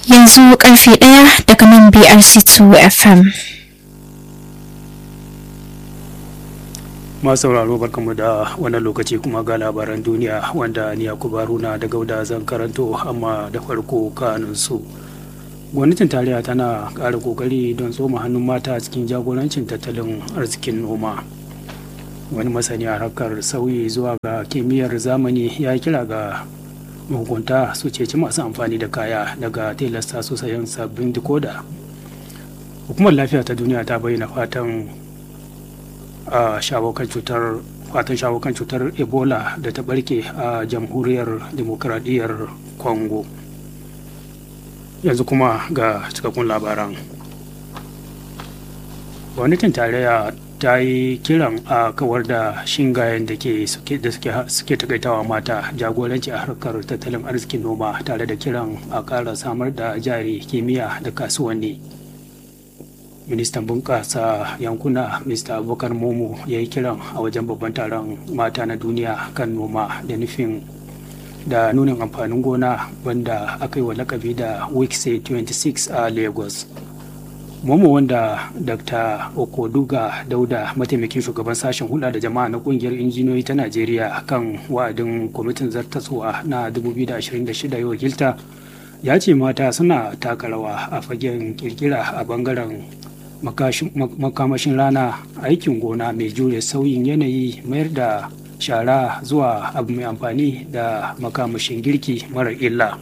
yanzu karfe ɗaya daga nan BRC2 FM. masu sauraro barkamu da wannan lokaci kuma ga labaran duniya wanda ni yakubu haruna da gauda zan karanto amma da farko kanun su gwamnatin tarayya tana ƙara ƙoƙari don tsoma hannun mata cikin jagorancin tattalin arzikin noma wani masani a harkar sauyi zuwa ga kimiyyar zamani ya kira ga mahukunta su ceci masu amfani da kaya daga tilasta su sayan sabbin dikoda hukumar lafiya ta duniya ta bayyana fatan a shawo kan cutar fatan shawo kan cutar ebola da ta barke a jamhuriyar demokradiyyar congo yanzu kuma ga cikakkun labaran gwamnatin tarayya ta yi kiran a kawar da shingayen da ke suke takaitawa mata jagoranci a harkar tattalin arzikin noma tare da kiran a ƙara samar da jari kimiyya da kasuwanni ministan bunƙasa yankuna mr abubakar momo ya yi kiran a wajen babban taron mata na duniya kan noma da nufin da nunin amfanin gona wanda aka yi wa lakabi da wikse 26 a lagos momo wanda dr okoduga dauda mataimakin shugaban sashen hulɗa da jama'a na ƙungiyar injiniyoyi ta najeriya kan wa'adin kwamitin zartaswa na 2026 ya wakilta ya ce mata suna taka rawa a fagen kirkira a bangaren makamashin rana aikin gona mai jure sauyin yanayi mayar da shara zuwa abu mai amfani da makamashin girki mara illa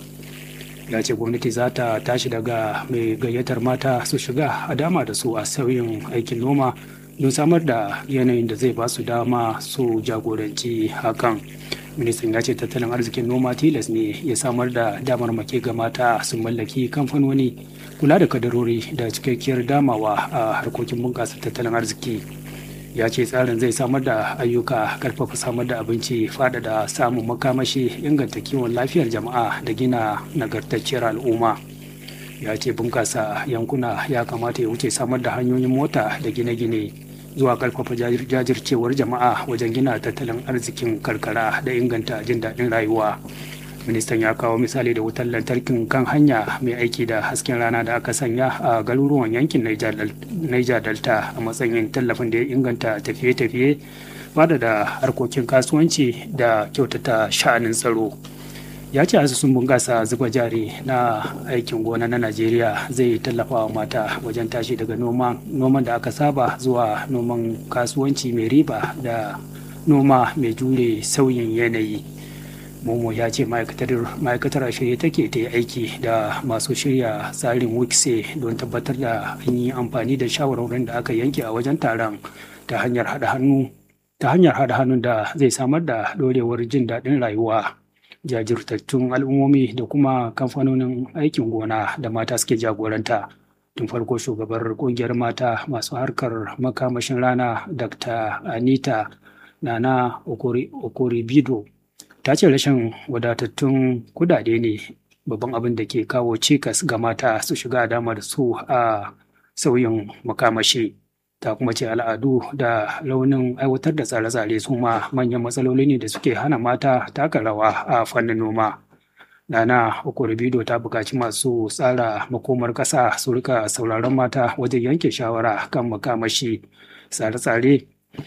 ya ce gwamnati za ta tashi daga mai gayyatar mata su shiga a dama da su a sauyin aikin noma don samar da yanayin da zai ba su dama su jagoranci hakan ministan ya ce tattalin arzikin noma tilas ne ya samar da damar make ga mata su mallaki kamfanoni kula da kadarori da cikakkiyar damawa a harkokin bunƙasa tattalin arziki ya ce tsarin zai samar da ayyuka karfafa samar da abinci faɗaɗa samun makamashi inganta kiwon lafiyar jama'a da gina nagartacciyar al'umma ya ce bunƙasa yankuna ya kamata ya wuce samar da hanyoyin mota da gine-gine zuwa karfafa jajircewar jama'a wajen gina tattalin arzikin karkara da inganta jin daɗin rayuwa ministan ya kawo misali da wutar lantarkin kan hanya mai aiki da hasken rana da aka sanya a garuruwan yankin niger delta a matsayin tallafin da ya inganta tafiye-tafiye bada da harkokin kasuwanci da kyautata sha'anin tsaro ya ce asusun bunƙasa zuba jari na aikin gona na najeriya zai tallafa wa mata wajen tashi daga noman da aka saba zuwa noman kasuwanci mai riba da noma mai jure sauyin yanayi momo ya ce ma'aikatar a shirye take ta yi aiki da masu shirya tsarin wikse don tabbatar da an yi amfani da shawarwarin da aka yanke a wajen taron ta hanyar haɗa hannu ta hanyar haɗa hannun da zai samar da ɗorewar jin daɗin rayuwa jajirtattun al'ummomi da kuma kamfanonin aikin gona da mata suke jagoranta tun farko shugabar kungiyar mata masu harkar makamashin rana dr anita nana okoribido ta ce rashin wadatattun kudade ne babban abin da ke kawo cikas ga mata su shiga damar su a sauyin makamashi ta kuma ce al'adu da launin aiwatar da tsare-tsare su ma manyan matsaloli ne da suke hana mata taka rawa a fannin noma Nana Okorobido ta buƙaci masu tsara makomar ƙasa su rika sauraron mata wajen yanke shawara kan makamashi tsare-tsare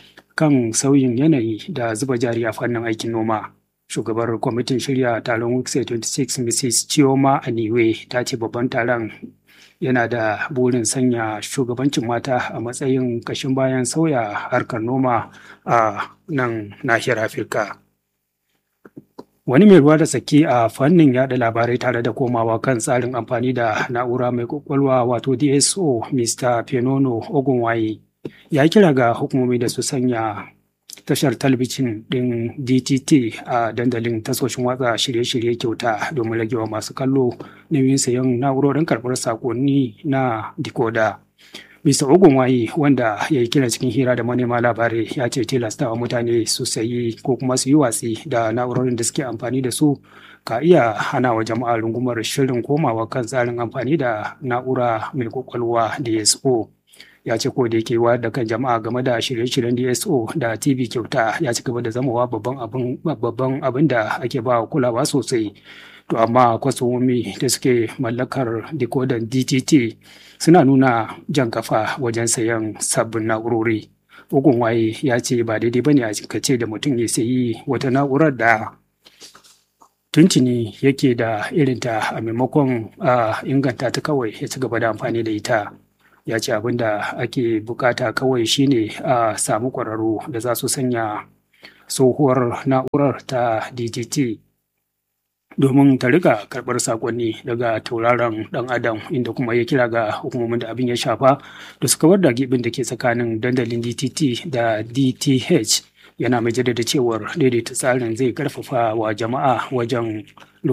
kan sauyin yanayi da zuba jari a fannin aikin noma. Shugabar kwamitin shirya taron Wikse 26 Mrs. Chioma Aniwe ta ce babban taron yana da burin sanya shugabancin mata a matsayin kashin bayan sauya harkar noma a nan nahiyar afirka wani mai ruwa da tsaki a fannin yada labarai tare da komawa kan tsarin amfani da na'ura mai kwakwalwa wato dso mr fenono ogunwaye ya kira ga hukumomi da su sanya tashar talabijin ɗin DTT a dandalin tasoshin watsa shirye-shirye kyauta domin ragewa masu kallo nauyin sayan na'urorin karɓar sakonni na dikoda. Mr. Ogunwayi wanda ya yi kira cikin hira da manema labarai ya ce tilastawa mutane su sayi ko kuma su yi watsi da na'urorin da suke amfani da su ka iya hana wa jama'a rungumar shirin komawa kan tsarin amfani da na'ura mai kwakwalwa DSO. ya ce ko da yake wayar da kan jama'a game da shirye-shiryen DSO da TV kyauta ya ci gaba da zamawa babban abin babban abin da ake ba kulawa sosai to amma kwasomomi da suke mallakar decoder dtt suna nuna jan kafa wajen sayan sabbin na'urori ugun waye ya ce ba daidai bane a ce da mutum ya sayi wata na'urar da tuntuni yake da irinta a maimakon a inganta ta kawai ya ci gaba da amfani da ita ya ce abin da ake bukata kawai shine a samu kwararru da za su sanya tsohuwar na'urar ta dtt domin ta riga karɓar sakonni daga tauraron ɗan adam inda kuma ya kira ga hukumomin da abin ya shafa da su kawar da gibin da ke tsakanin dandalin dtt da dth yana mai jaddada cewar daidaita tsarin zai karfafa wa jama'a wajen